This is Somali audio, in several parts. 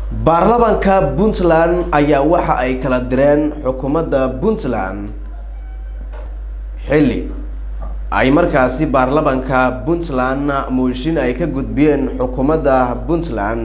baarlamaanka puntland ayaa waxa ay kala direen xukuumadda puntland xilli ay markaasi baarlamaanka puntland mooshin ay ka gudbiyeen xukuumadda puntland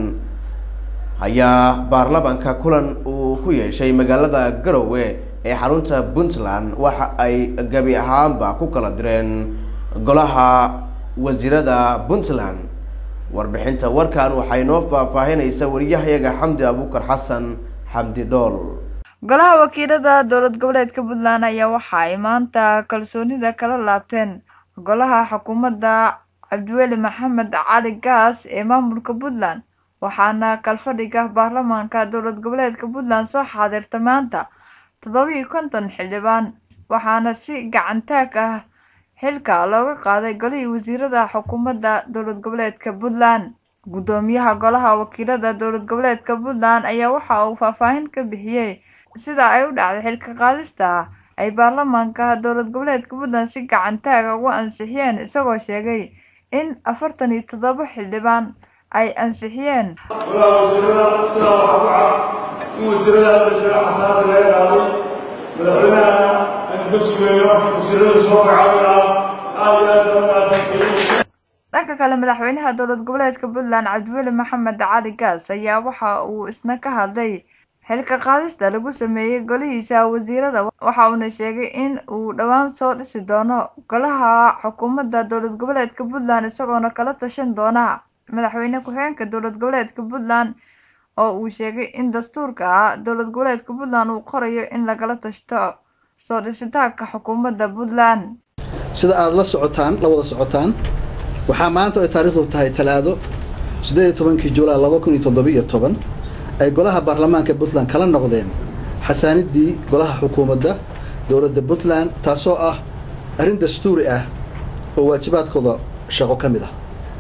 ayaa baarlamaanka kulan uu ku yeeshay magaalada garowe ee xarunta puntland waxa ay gabi ahaanba ku kala direen golaha wasiirada puntland warbixinta warkan waxay noo faahfaahinaysa wariyahayaga xamdi abuukar xasan xamdi dhool golaha wakiilada dowlad goboleedka puntland ayaa waxa ay maanta kalsoonida kala laabteen golaha xukuumadda cabdiweli maxamed cali gaas ee maamulka puntland waxaana kalfadhiga baarlamaanka dowlad goboleedka puntland soo xaadirta maanta toddobiiyo konton xildhibaan waxaana si gacantaag ah xilka looga qaaday golihii wasiirada xukuumadda dowlad goboleedka puntland guddoomiyaha golaha wakiilada dowlad goboleedka puntland ayaa waxa uu faahfaahin ka bixiyey sida ay u dhacday xilka qaadista ay baarlamaanka dowlad goboleedka puntland si gacantaaga ugu ansixiyeen isagoo sheegay in afartan iyo toddoba xildhibaan ay ansixiyeen golaha wasiirada sidaa waxaa ku cad in wasiirada bashir xasaanada laga qaaday madaxweynahana aynu ka sugeeyo wasiirada soo magacaabaya aad iyo aad baa mahadsantihiin dhanka kale madaxweynaha dowlad goboleedka puntland cabdiweli maxamed cali gaas ayaa waxa uu isna ka hadlay xilka qaadista lagu sameeyey golihiisa wasiirada waxa uuna sheegay in uu dhowaan soo dhisi doono golaha xukuumadda dowlad goboleedka puntland isagoona kala tashan doona madaxweyne ku-xigeenka dowlad goboleedka puntland oo uu sheegay in dastuurka dowlad goboleedka puntland uu qorayo in lagala tashto soo dhisitaanka xukuumadda puntland sida aada la socotaan la wada socotaan waxaa maanta ay taariikhdu tahay talaado siddeed iyo tobankii julaay laba kun iyo toddobiiyo toban ay golaha baarlamaanka puntland kala noqdeen xasaaniddii golaha xukuumadda dowladda puntland taasoo ah arrin dastuuri ah oo waajibaadkooda shaqo ka mid ah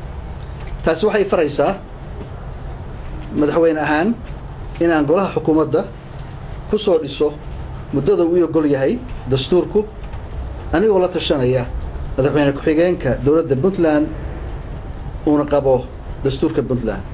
taasi waxay faraysaa madaxweyne ahaan inaan golaha xukuumadda ku soo dhiso muddada uu ogol yahay dastuurku anigoo la tashanaya madaxweyne ku-xigeenka dowladda puntland uuna qabo dastuurka puntland